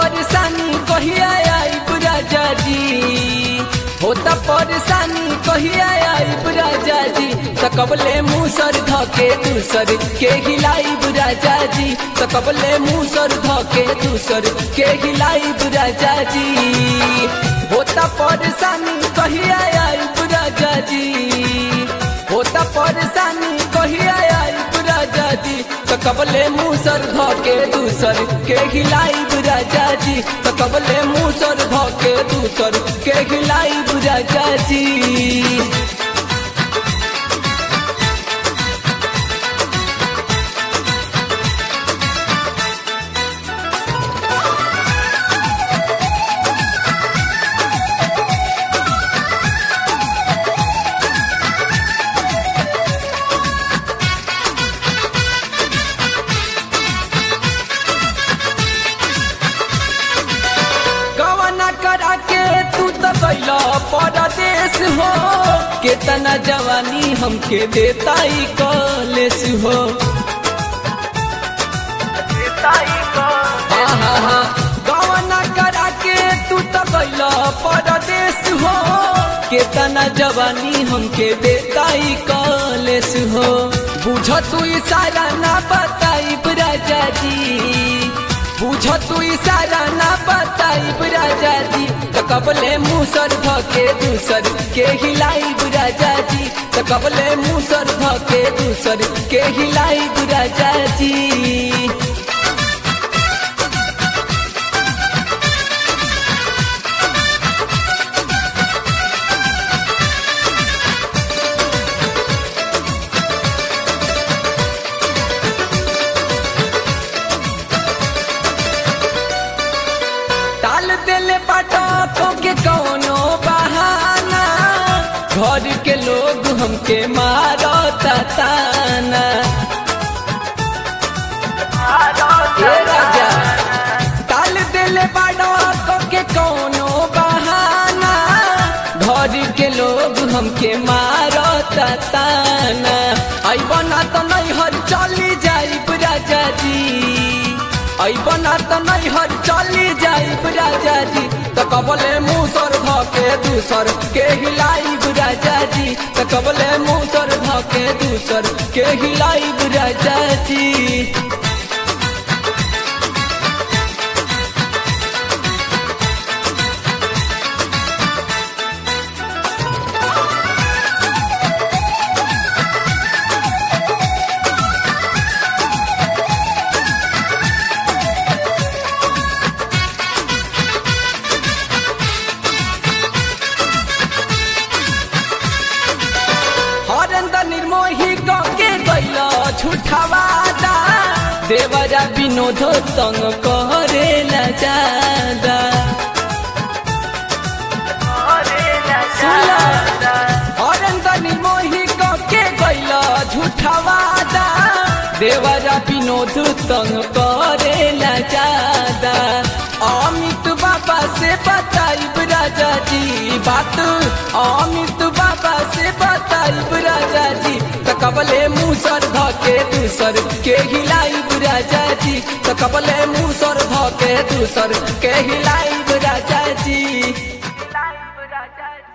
परेशानी कहिया आई राजा जी होता परेशानी कहिया आई राजा जी सकबले मुसर धके दूसर के हिलाई राजा जी सकबले मुसर धके दूसर के हिलाई राजा जी होता परेशानी कहिया आई राजा जी होता परेशानी कहिया आई राजा जी तो कबले मुसर धके दूसर के हिलाई राजा जी तो कबले मुसर धके दूसर के हिलाई राजा जी कवना करा के तू तो कैला परदेश हो केतना जवानी हमके देता ही कॉलेज हो हाँ हाँ हाँ कवना करा के तू तो कैला परदेश हो केतना जवानी हमके देता ही कॉलेज हो बुझ तू इशारा ना बताई राजा जी बुझ तू इशारा ना बताई राजा जी तो कबले मुसर धके दूसर के हिलाई राजा जी तो कबले मुसर धके दूसर के हिलाई राजा जी टाल देले पटाखो के कौनो बहाना घर के लोग हमके मारो ताना ए राजा टाल देले पटाखो के कौनो बहाना घर के लोग हमके मारो ताना आई बना तो नहीं हर चली जाई राजा जी आई बना तो नहीं हर चली जाई राजा जी तो कबले मुसर धके दूसर के हिलाई राजा जी तो कबले मुसर धके दूसर के हिलाई राजा जी हरेंद्र निर्मोही के गैल झूठवादा देवरा विनोद तंग करे न जादा हरेंद्र निर्मोही के गैल झूठवादा देवरा विनोद तंग करे न जादा अमित बाबा से बताई राजा जी बात अमित बाबा से बताई राजा जी तो कबले मुसर धके दूसर के हिलाई राजा जी तो कबले मुसर धके दूसर के हिलाई राजा जी Life, Raja.